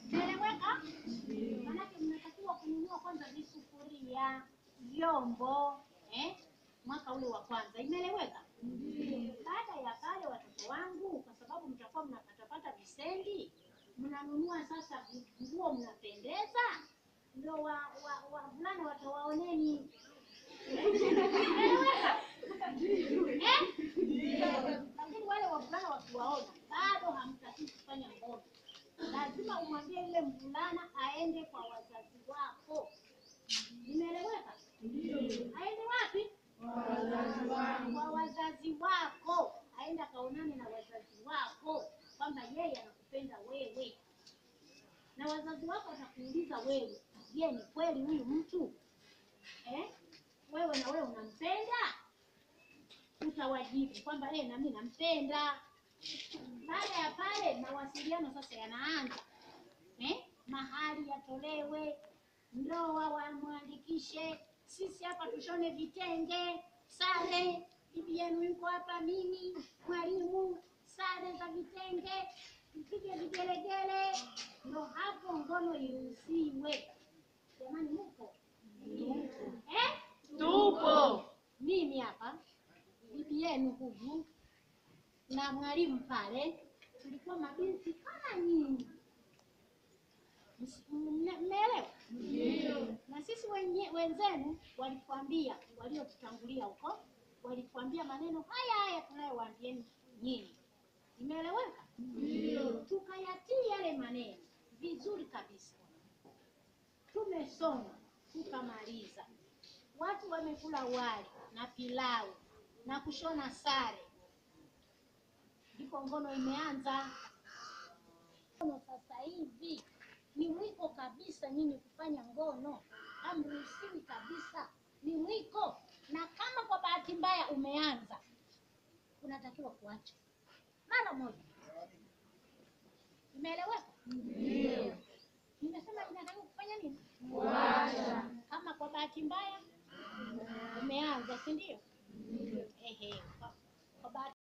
Naeleweka? Maanake mnatakiwa kununua kwanza visufuria, vyombo eh? mwaka ule wa kwanza. Imeeleweka? Baada ya pale, watoto wangu, kwa sababu mtakuwa mnapatapata visendi, mnanunua sasa vi- nguo, mnapendeza, ndio wa wa wavulana watawaoneni. Imeeleweka? Eh? Lakini wale wavulana wakiwaona bado hamtaki kufanya ngono, lazima umwambie yule mvulana aende kwa wazazi wako. Imeeleweka? Aende wapi? Kwa wazazi wako, aende akaonane na wazazi wako kwamba yeye anakupenda wewe, na wazazi wako watakuuliza wewe, je, ni kweli huyu mtu eh? wewe na wewe unampenda? Utawajibu kwamba eh, nami nampenda. Baada ya pale, mawasiliano sasa yanaanza eh? mahali yatolewe, ndoa wamwandikishe, sisi hapa tushone vitenge, sare, bibi yenu yuko hapa, mimi mwalimu, sare za vitenge, mpige vigelegele, ndo hapo ngono iruhusiwe. Jamani, mupo eh? Tupo. Mimi hapa bibi yenu huyu na mwalimu pale, tulikuwa mabinti kama nyinyi. Ms- mme- Mmeelewa? Na sisi wenye, wenzenu walituambia, waliotutangulia huko walituambia maneno haya haya tunayowaambieni nyinyi. Imeeleweka? Tukayatii yale maneno vizuri kabisa, tumesoma tukamaliza, watu wamekula wali na pilau na kushona sare, ndipo ngono imeanza. Ngono sasa hivi ni mwiko kabisa, nyinyi kufanya ngono hamruhusiwi kabisa, ni mwiko. Na kama kwa bahati mbaya umeanza, unatakiwa kuacha mara moja. Imeeleweka? Nimesema inatakiwa kufanya nini? Kama kwa bahati mbaya umeanza, si ndio? Ehe, kwa